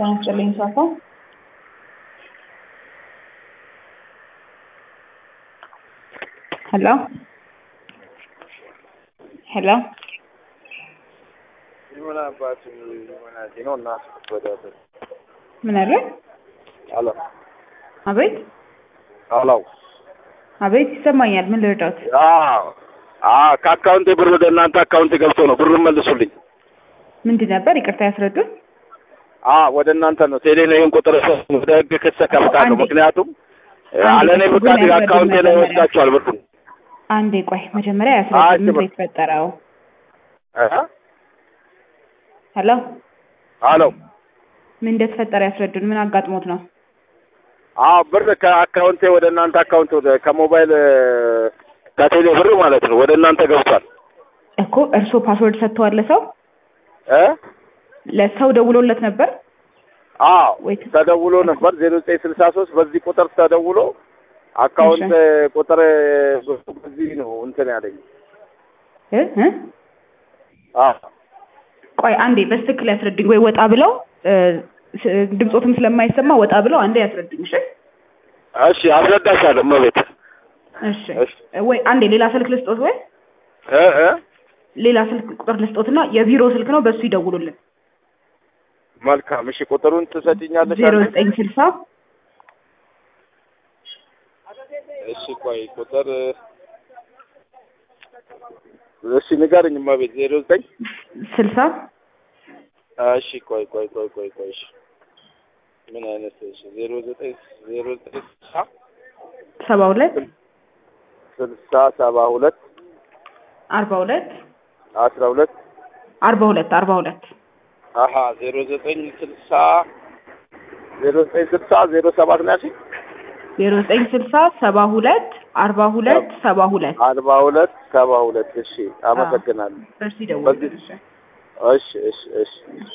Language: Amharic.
ጤና ይስጥልኝ ሳፋ ሄሎ ሄሎ ምን አባቱ ሆናቴ ነው እና ወደ ምን አለ? አሎ አቤት አሎ አቤት ይሰማኛል። ምን ልርዳት? አዎ አዎ ከአካውንቴ ብር ወደ እናንተ አካውንቴ ገብቶ ነው ብሩን መልሱልኝ። ምንድን ነበር? ይቅርታ ያስረዱን። አዎ ወደ እናንተ ነው ቴሌ ነው ይሄን ቁጥር ወደ ህግ ክስ ከፍታለሁ። አንዴ- ምክንያቱም አንዴ አለኔ ብሩን ፍቃድ ያስረዱን አካውንቴ ላይ መጀመሪያ። ወስዳችኋል ብሩን አንዴ ቆይ፣ መጀመሪያ አይ፣ ያስረዱን። ምንድን ነው ችግር- የተፈጠረው? እ? ሄሎ አሎ ምን እንደተፈጠረ ያስረዱን። ምን አጋጥሞት ነው? አዎ ብር ከአካውንቴ ወደ እናንተ አካውንት ወደ ከሞባይል እ፣ ከቴሌ ብር ማለት ነው ወደ እናንተ ገብቷል እኮ እርስዎ ፓስወርድ ሰጥተዋል ለሰው እ ለሰው ደውሎለት ነበር አዎ ወይ? ተደውሎ ነበር ዜሮ ዘጠኝ ስልሳ ሶስት በዚህ ቁጥር ተደውሎ አካውንት ቁጥር በዚህ ነው እንትን ያለኝ እ እ አዎ ቆይ አንዴ በትክክል ያስረዱኝ። ወይ ወጣ ብለው እ፣ ስ- ድምፆትም ስለማይሰማ ወጣ ብለው አንዴ ያስረዱኝ። እሺ እሺ አስረዳሻለሁ እመቤት እሺ እሺ ወይ አንዴ ሌላ ስልክ ልስጦት ወይ እ እ ሌላ ስልክ ቁጥር ልስጦትና የቢሮ ስልክ ነው በሱ ይደውሉልን። መልካም እሺ ቁጥሩን ትሰጪኛለሽ ዜሮ አንዴ? ዘጠኝ ስልሳ እሺ ቆይ ቁጥር እሺ ንገርኝ እመቤት ዜሮ ዘጠኝ ስልሳ እሺ ቆይ ቆይ ቆይ ቆይ ቆይ እሺ ምን አይነት እሺ ዜሮ ዘጠኝ ዜሮ ዘጠኝ ስልሳ ሰባ ሁለት ስልሳ ሰባ ሁለት አርባ ሁለት አስራ ሁለት አርባ ሁለት አርባ ሁለት አሀ ዜሮ ዘጠኝ ስልሳ ዜሮ ዘጠኝ ስልሳ ዜሮ ሰባት ነው ያልሽኝ ዜሮ ዘጠኝ ስልሳ ሰባ ሁለት አርባ ሁለት ሰባ ሁለት አርባ ሁለት ሰባ ሁለት እሺ አመሰግናለሁ በሱ ይደውሉልን። እሺ እሺ እሺ እሺ